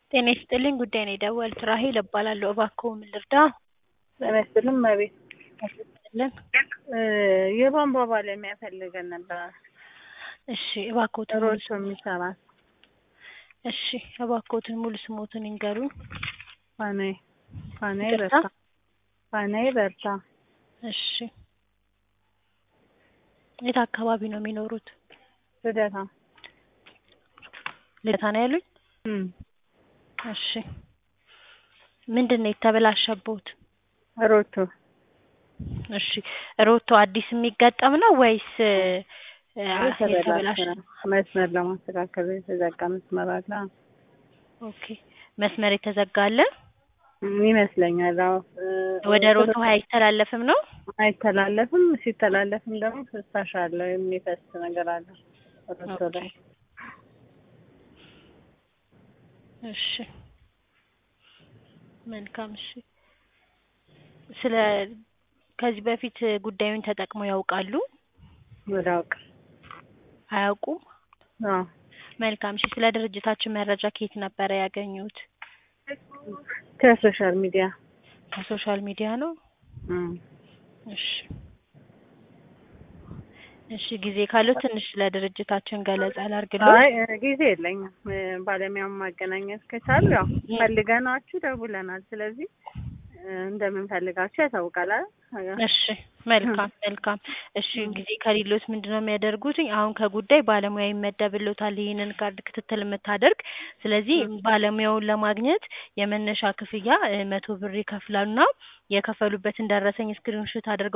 ጤና ይስጥልኝ ጉዳይ ነው የደወሉት ራሔል እባላለሁ እባክዎ ምን ልርዳ? ጤና ይስጥልኝ እመቤት ልን የቧንቧ ባለሙያ ፈልገን ነበር እሺ እባክዎትን ሙሉ ሮቶ የሚሰራ እሺ እባክዎትን ሙሉ ስሞትን ይንገሩኝ ፋናዬ ፋናዬ ይቅርታ? በርታ ፋናዬ በርታ እሺ የት አካባቢ ነው የሚኖሩት? ልደታ ልደታ ነው ያሉኝ? እም እሺ ምንድን ነው የተበላሸብዎት? ሮቶ እሺ ሮቶ አዲስ የሚገጠም ነው ወይስ የተበላሸ የተበላሸ ነው። መስመር ለማስተካከል የተዘጋ መስመር አለ ኦኬ መስመር የተዘጋ አለ? እም ይመስለኛል አዎ ወደ ሮቶ ውሃ አይተላለፍም ነው? አይተላለፍም ሲተላለፍም ደግሞ ፍሳሽ አለው የሚፈስ ነገር አለ ሮቶ ላይ እሺ መልካም እሺ ስለ ከዚህ በፊት ጉዳዩን ተጠቅመው ያውቃሉ? ወደ አውቅ አያውቁም? አዎ መልካም እሺ ስለ ድርጅታችን መረጃ ከየት ነበረ ያገኙት? ከሶሻል ሚዲያ ከሶሻል ሚዲያ ነው? እም እሺ እሺ ጊዜ ካለው ትንሽ ስለ ድርጅታችን ገለጻ ላድርግልዎ? አይ ጊዜ የለኝም ባለሙያውን ማገናኘት ከቻሉ ያው ፈልገናችሁ ደውለናል ስለዚህ እንደምንፈልጋችሁ ያሳውቃል አይደል እሺ መልካም መልካም እሺ ጊዜ ከሌሎት ምንድነው የሚያደርጉት አሁን ከጉዳይ ባለሙያ ይመደብልዎታል ይህንን ካርድ ክትትል የምታደርግ ስለዚህ ባለሙያውን ለማግኘት የመነሻ ክፍያ መቶ ብር ይከፍላሉና የከፈሉበትን ደረሰኝ ስክሪንሾት አድርገው